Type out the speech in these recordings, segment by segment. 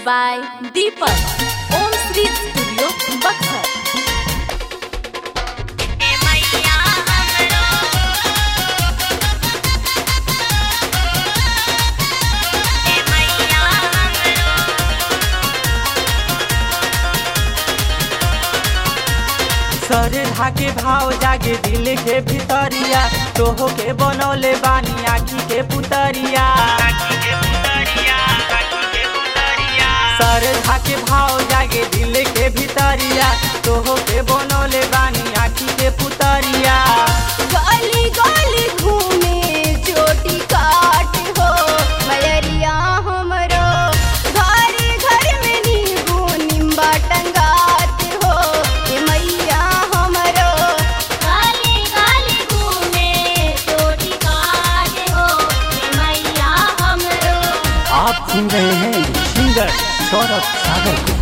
by Deepak. Om Sri Studio, Buxar. सर धाके भाव जागे दिल के भितरिया तोहो के बनौले बानी आखी के पुतरिया सर धाके भाव जागे दिल के भितरिया तोहो के बनौले बानी आखी के पुतरिया गली गली घूमे चोटी काट हो मयरिया हमरो घरे घर में नींबू निम्बा टंगात हो ए मैया हमरो गली गली घूमे चोटी काट हो ए मैया हमरो आप सुन रहे हैं सिंगर सौरभ सागर को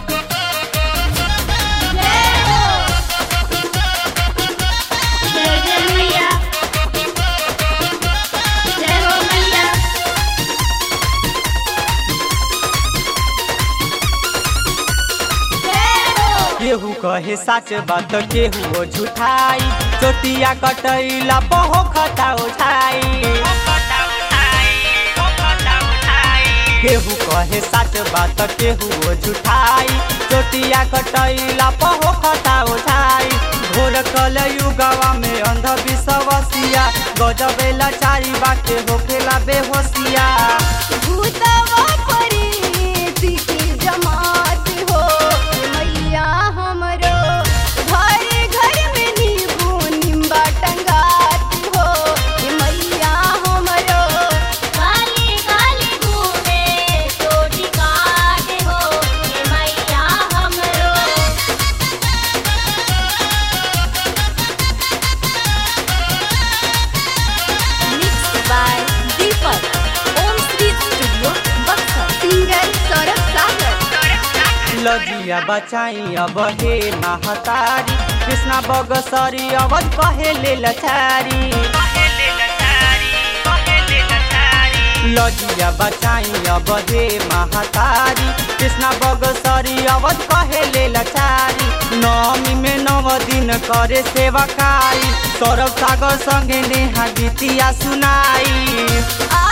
जय हो जय जय मैया जय हो मैया जय हो केहू कहे सच बात केहू झूठाई चोटिया कटैला पहो खता उठाई केहू कहे सच बात केहू झूठाई चोटिया कटैला पहो खता उठाई घोर कल युगवा में अंधविश्वासिया गजबे लाचारी बाके होखेला बेहोसिया भूतवा परी की जमात हो मैया हमरो घरे घर में नींबू निम्बा टंगात हो मैया हमरो काली काली घूमे चोटी काट हो मैया हमरो Mixed by Deepak. Om Sri Studio, Buxar. Singer Saurabh Sagar लजिया बचाई अब हे महतारी कृष्णा बगसरी अवध कहे लचारी लजिया बचाई अब हे महतारी कृष्णा बगसरी अवध कहे लचारी नवमी में नव दिन करे सेवकाई सौरभ सागर संगे नेहा गीतिया सुनाई आ